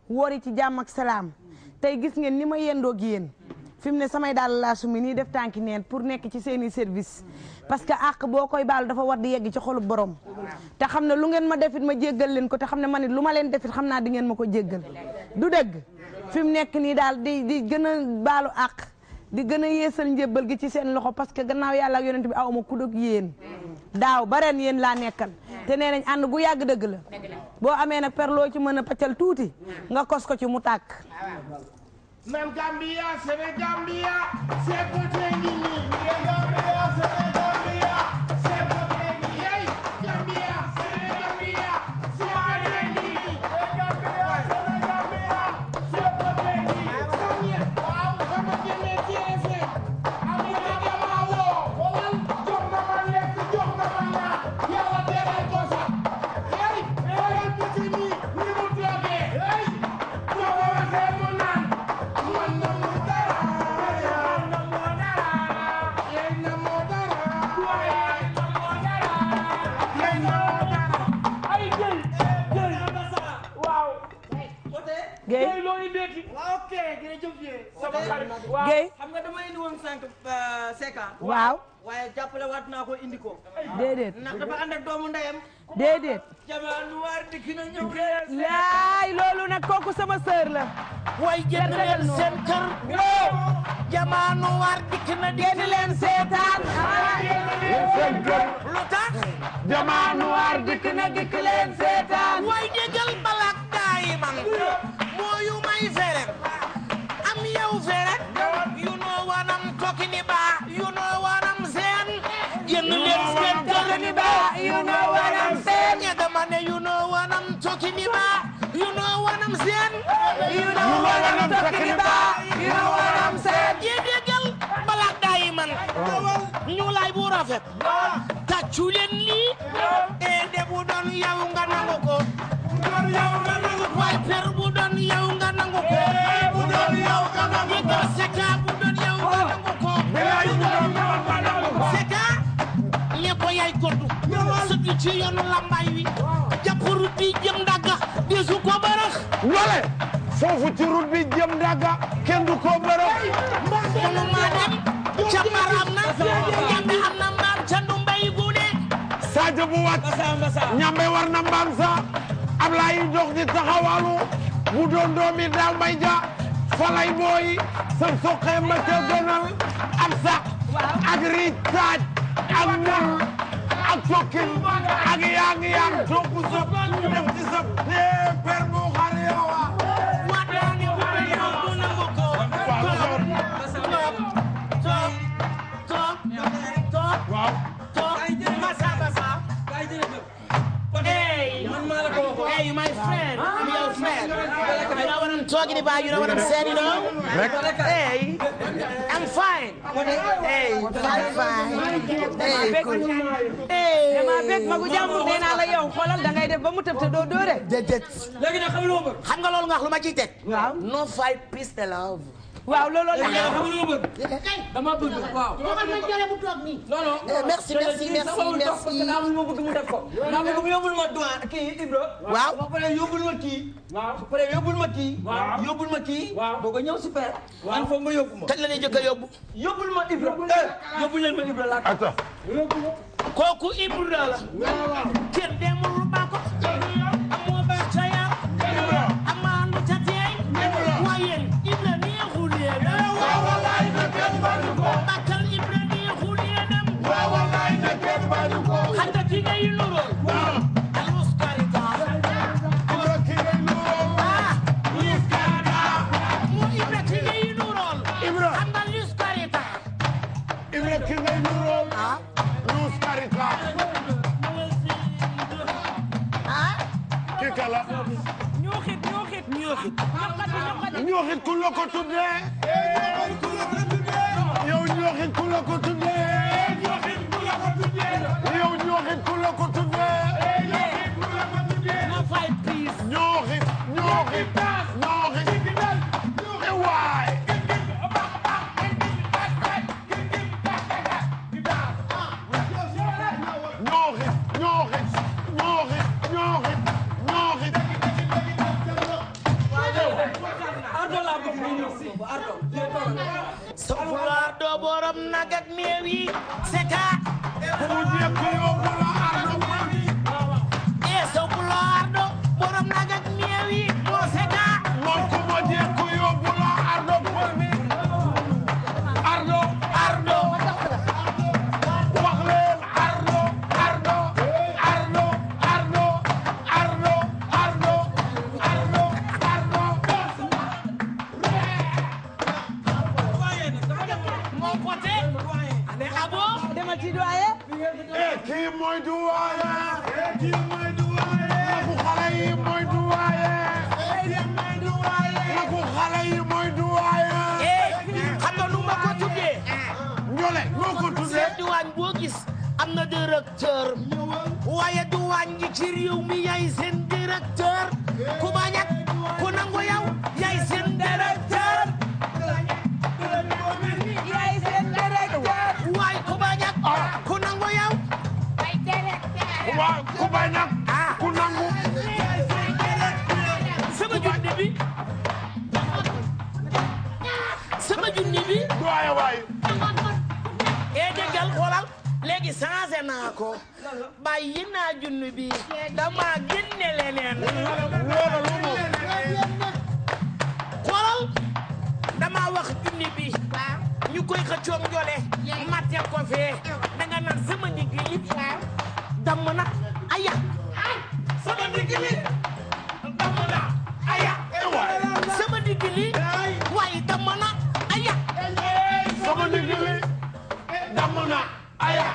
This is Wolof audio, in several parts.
woori ci jàmm ak salaam tey gis ngeen ni ma yendoog yéen fi mu ne samay daal laa sumi nii def tànki neen pour nekk ci seeni service parce que àq boo koy baalu dafa war di yegg ci xolu borom te xam ne lu ngeen ma defit ma jéggal leen ko te xam ne man it lu ma leen defit xam naa di ngeen ma ko jéggal du dëgg fi mu nekk nii daal di di gën a baalu àq di gën a yeesal njébbal gi ci seen loxo parce que gannaaw yàlla ak yonent bi awma ku dog yéen daaw ba ren yéen laa nekkal te nee nañ ànd gu yàgg dëgg la boo amee nag per loo ci mën a paccal tuuti nga kos ko ci mu tàkk Nam Gambia, Sénégambia, c'est côté Nini. Gambia, Sénégambia, c'est côté Nini. Hey, Gambia, Sénégambia, c'est côté Nini. Gambia, Sénégambia, c'est côté Nini. Samia, waaw, sama jëmme TFM. Ami na dama woo. Xoolal, jox na ma lekk, jox na ma naan. Yàlla teral ko sax. Hey, xoolal petit mi, ni mu toogee. Hey, boo ko waxee mu naan. Man na mu dara, man na mu dara, yéen na mu dara, yéen na mu dara, yéen na mu dara. Ay jël, jël, waaw. Guèye Jël loo indeeti. ok jërëjëf yéen. Sama xarit, waaw. Guèye xam nga dama indi woon sànq Seka. waaw waaye jàppale waat naa ko indi ko. déedéet ndax dafa ànd ak doomu ndeyam. déedéet jamono noir dikk na ñëw. laay loolu nag kooku sama sœur la way génn leen seen kër. jamono noir dikk na génn leen seetaan Seen kër, lu tax. jamaa noir dikk na dikk leen seetaan way déggal balak daay man. mooyu may fere. am yow fere. you know what I'm talking about. you know what I'm saying. génn leen seen kër ni ba. you know what I'm saying. ña dama ne you know what I'm talking about. you know what I'm saying. you know what I'm talking about you know what I'm saying yéen déggal balak daay man. ñu lay bu rafet. tàccu leen lii. ee de bu doon yow nga nangu ko. waaye per bu doon yow nga nangu ko. bu doon yow nga nangu ko. yëgal seka bu doon yow nga nangu ko. seka ne ko yaay koddu. sëgg ci yoonu lambaay wi. jàppuru bi jëm dagga. desu ko barax. wale foofu ci route bi jëm daga kenn du ko bërëb munu maa dem. ca mbar am na. ñambe am na mbaam ca ndumbay guune. Sadio bu wat ñambe war na mbaam sa Ablaye dox di taxawalu bu doon doomi daaw may ja falay booyi sa soqe ma ca gënal ak sax ak riij taaj ak mul ak tokkin ak yaang yaang topp sëp def ci sëp nee per bu xar yowa waat naa ne bu doon yow du nangu ko. toog toog toog toog waaw toog masa masa. Hey, hey, my friend, I'm your friend. You know what I'm talking about? You know what I'm saying? You know? Hey, I'm fine. Hey, fine, fine. Hey, cool. Hey. dama bég magu jàmbur nee naa la yow xoolal da ngay def ba mu tëb te doo dóore déedéet. léegi nag xam nga lu ma bëgg. xam nga loolu nga wax lu ma ciy teg. waaw no fight peace and love. waaw looloo la dama bëgg waaw. non non. Eh, merci merci merci merci. daa ma bëgg mu def ko. daa bëgg mu yóbbul ma douane kii Ibra. Waaw. ba pare yóbbul ma kii. waaw ba pare yóbbul ma kii. waaw yóbbul ma kii. waaw doo ko ñëw super. waaw foog nga yóbbu ma. kañ la ñuy jëkk a yóbbu. yóbbul ma Ibra. eh yóbbul leen ma Ibra laa. ata kooku Ibra la. kër demul ba ko. amoo ba ca yar. amaandu ca teey. waaye Ibra neexul yéen. waaw wallaay na kenn bañu ko. bakkal Ibra neexul yéenam. waaw wallaay na kenn bañu ko. xam nga ki ngay nuróol. waaw. alus karita. ah. lus karita. mu Ibra ki ngay nuróol. Ibra. xam nga lus karita. Ibra ki ngay nuróol ah. Luz Carita ah. ki kala ñuuxit ñuuxit ñooxit. ñooxit ku la ko tuddee yow ñooxit ku la ko tuddee yow ñooxit ku la ko tuddee no fight peace. ñooxit ñooxit ñooxit e waay ñooxit ñooxit ñooxit ñooxit ñooxit soxla doo borom nag ak meew yi seka ku jekku yóbbu la ardo e soxla ardo borom nag ak meew yi moo seka moom ku ma jekku yóbbu la ardo ardo ardo wax leen ardo ardo ardo ardo ardo ardo ardo ardo moo pote ane abo demal ci doye eh kii mooy duwaaye eh kii mooy duwaaye laku xale yi mooy duwaaye laku xale yi mooy duwaaye eh xam nga nu ma ko tuddee njole noo ko tuddee seen diwaan boo gis am na directeur waaye diwaan gi ci réew mi yaay seen directeur ku bañ ak ku nangu yow yaay seen directeur yaay seen directeur waaye ku bañ ak ku nangu yow waa ku bañ nag ku nangu sama junni bi sama junni bi duwaaye waay ee déggal xoolal léegi changé naa ko bàyyi naa junni bi dama génne leneen loolu lu mu xoolal dama wax junni bi ñu koy xëccoom njole matte ko fee danga naan sama ndigg li damm na aya sama ndigg li damm na aya sama ndigg li waaye damm na aya sama ndigg li damm na aya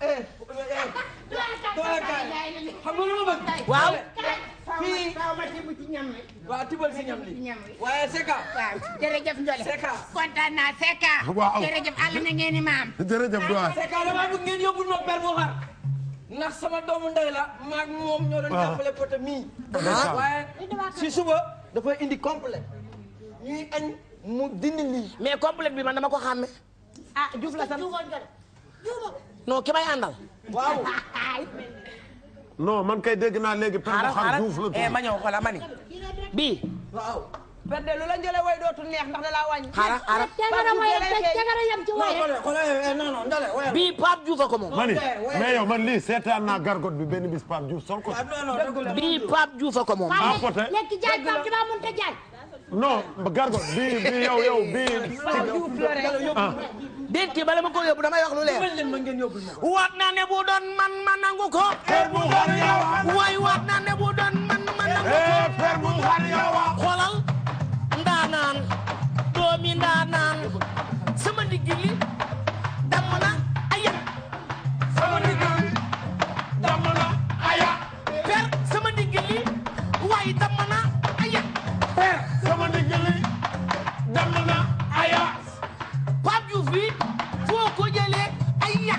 xam nga lu ma bëgg. waaw fii waaw tibal si ñam li waaye Seka. jërëjëf Ndiolé Seka. kontaan naa Seka. Waaw. jërëjëf àll na ngeen ni maam. jërëjëf duwaay Seka damaa bëgg ngeen yóbbul ma per bu xar. ndax sama doomu ndey la maag moom ñoo doon jàppale pote mii. waaye si suba dafay indi complet ñuy añ mu dindi lii. mais complète bi man dama ko xàmme ah Diouf la sant non ki may àndal waaw. non man kay dégg naa léegi per bu xaaral xar xaaral duuf la eh ma ñëw xoolal ma ni bii waaw. perde lu la njële way dootul neex ndax da laa wàññi xaaral xaaral cagara ma yem cagara yem ci non waye. xoolal xoolal non non Ndale wayal. bii Pape Diouf a ko moom mani mais yow man lii seetaan naa gargot bi benn bis Pape Diouf sol ko ah non non dëgg la. bii Pape Diouf a ko moom ah pote lekk jaay Pape damaa mënut a jaay. non gargot bii bii yow yow bii Diouf la rek ah déet kii bala ma ko yóbbu damay wax lu leer mën leen ma ngeen yóbbul ma. waat naa ne bu doon man ma nangu ko per bu xar yow waay waat naa ne bu doon man ma nangu ko eh per bu xar yow xoolal ndaanaan doomi ndaanaan sama ndigg li damm na aya sama ndigg li damm na aya per sama ndigg li waay damm na aya per sama ndigg li damm na aya Pape Diouf bi foo ko jëlee aya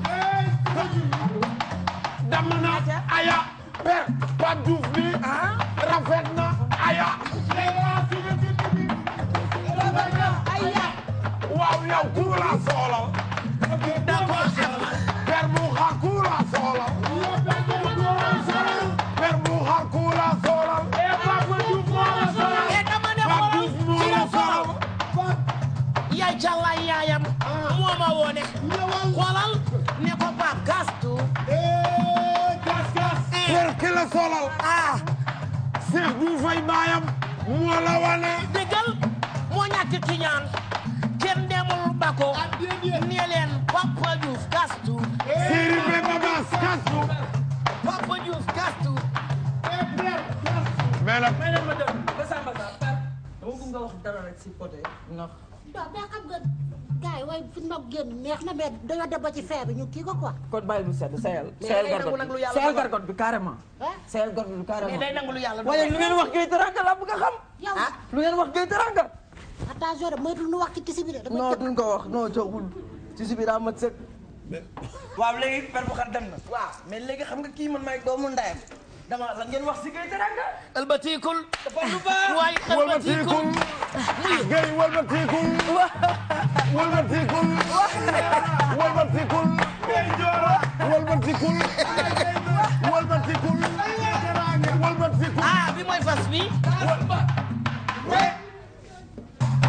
damm na aya per Pape Diouf bi rafet na aya waaw yow ku la soolal d'accord per bu xar ku la soolal per bu xar ku la soolal e dama ne Pape xoolal Diouf moo ci la la soolal solal yaay càllaay yaayam moo ma woone xoolal ne ko Pape gastu per ki la soolal ah Cheikh bu fay baayam moo la wane déggal moo ñàkk ci ñaan kenn demul bako ne leen Papa Diouf gastu Seri be babas kastu Papa Diouf gastu mais nag may leen ma dem ba Samba Sarr per dama bëgg nga wax dara rek si pote ndax. waaw mais xam nga gars yi waaye fi ma génn neex na mais dañoo dem ba ci feer bi ñu kii ko quoi. kon bàyyi lu sedd sayal. Mais sayal day nangu gargot nag lu bi yàlla sayal dogal. gargot bi carrément. ah sayal gargot bi mais carrément. day nangu lu yàlla waaye lu ngeen wax Gueye Teranga laa bëgg a xam. yow lu ngeen wax Gueye Teranga. attention de moytu nu wax ci tisi bi de. dama non jëpp duñ ko wax non joxul ci si biir daa mat sëkk. waaw léegi per bu xar dem na. waaw mais léegi xam nga kii man maay doomu ndayam. dama la ngeen wax si Gueye Teranga. ëlbatikul dafa lu baax. waaye walbatikul ëlbatikul gay walbatikul walbatikul walbatikul walbatikul walbatikul walbatikul ah bi mooy fas bi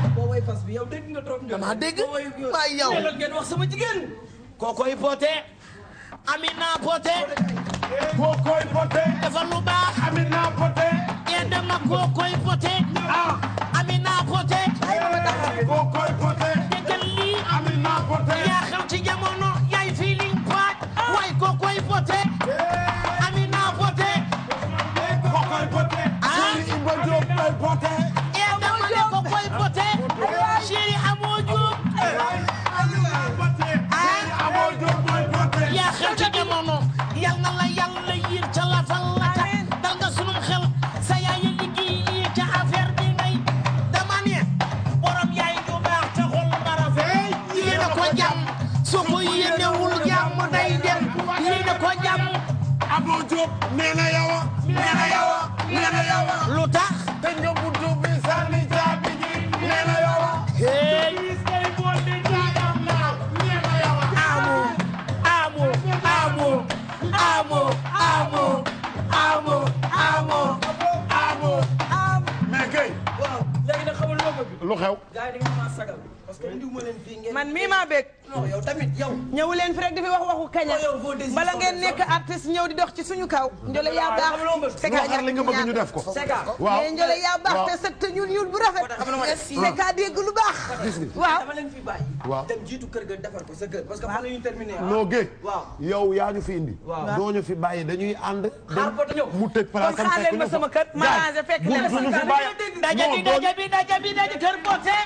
bi yow dégg nga trop. damaa dégg waaye yow. mais lan ngeen wax sama jigéen. kookoy poté Amina poté Kookoy poté. defal lu baax Amina poté. yéen dama kookoy poté Ah. Amina poté Kookoy poté. déggal lii Amina poté. yaa xew ci jamono yaay feeling paaj waay kookoy poté Amina poté Kookoy poté. Ah. Sëriñ Iba Diop koy poté. yéen dama ne kookoy poté chéri amoo juum Amina poté. Sëriñ Abo Diop koy poté. yaa xew ci jamono yal na la yàlla yiir ca lafal la ca dal nga sunum xel sa yaay yi liggéey lii ca affaire bi ngay dama ne borom yaay ju baax te xol bara fee yéene ko jàmm su ko yéenewul jàmm day dem yéene ko jàmm Abo Diop nee na yow a. nee na yow a. nee na yow a. lu tax te ñëw buntu bi sànni caabi ji. nee na yow a. hey Gis ngay bool di jaayam naaw. nee na yow a. amu amu amu amu amu amu amu Abo. mais kay. waaw léegi nag xamal loo bëgg. lu xew. gars yi da ngeen maa sagal. parce que indiwuma leen fii ngeen. man mii maa bég non yow tamit yow. ñëw leen fi rek di fi wax waxu kaña Oh, yow boo désiré bala ngeen soxla nekk artiste ñëw di dox ci suñu kaw njole yaa waaw, baax xam nga loo bëgg. Seka loo xar li nga bëgg ñu def ko. Seka. waaw mais njole yaa baax waaw. te sëg te ñuul ñuul bu rafet xam nga ma def. Seka dégg lu baax gis nga. waaw dama leen fi bàyyi. Waaw. dem jiitu kër ga defar ko sa kër. parce que fan la ñuy terminer. noo géej. waaw. yow yaa ñu fi indi. Waaw. doo ñu fi bàyyi dañuy ànd. Xaar ko te ñëw. mu tëj kon place am xaar leen fekk ma ñu sama fa. kër ma Gaay, arrangé fekk bu leen bu ñu sama fi kër. bàyyi. daja bi non doo daja bi daja bi daja kër poté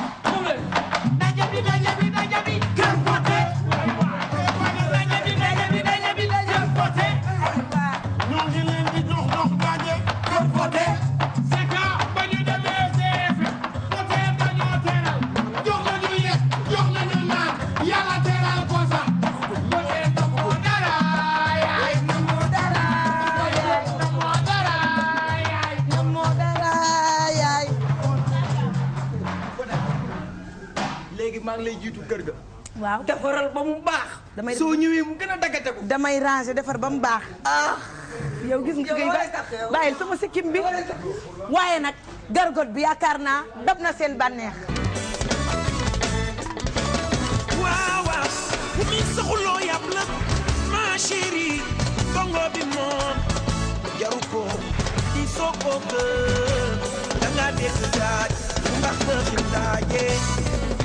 daja bi daja bi daja bi kër poté daja bi daja bi daja bi kër poté ñoo ngi leen di jox dox daje. kër poté Seka ba ñu demee CFM. poté dañoo teral. jox nañu yekk jox nañu naan. yàlla teral ko sax. poté namoo dara yaay. namoo dara yaay. namoo dara yaay. moo dara yaay léegi maa ngi lay jiitu kër ga. waaw defaral ba mu baax. Damay- soo ñëwee mu gën a daggate ko. damay ranger defar ba mu baax ah. yow gis nga Yow kay looy tax yow? bàyyil sama sikkim bi waaye nag gargot bi yaakaar naa dab na seen bànneex waaw waaw mi saxuloo yab la ma chérie bongo bi moom jaru ko di soo ko gën da nga dégg daaj bu mbax dëxin daaje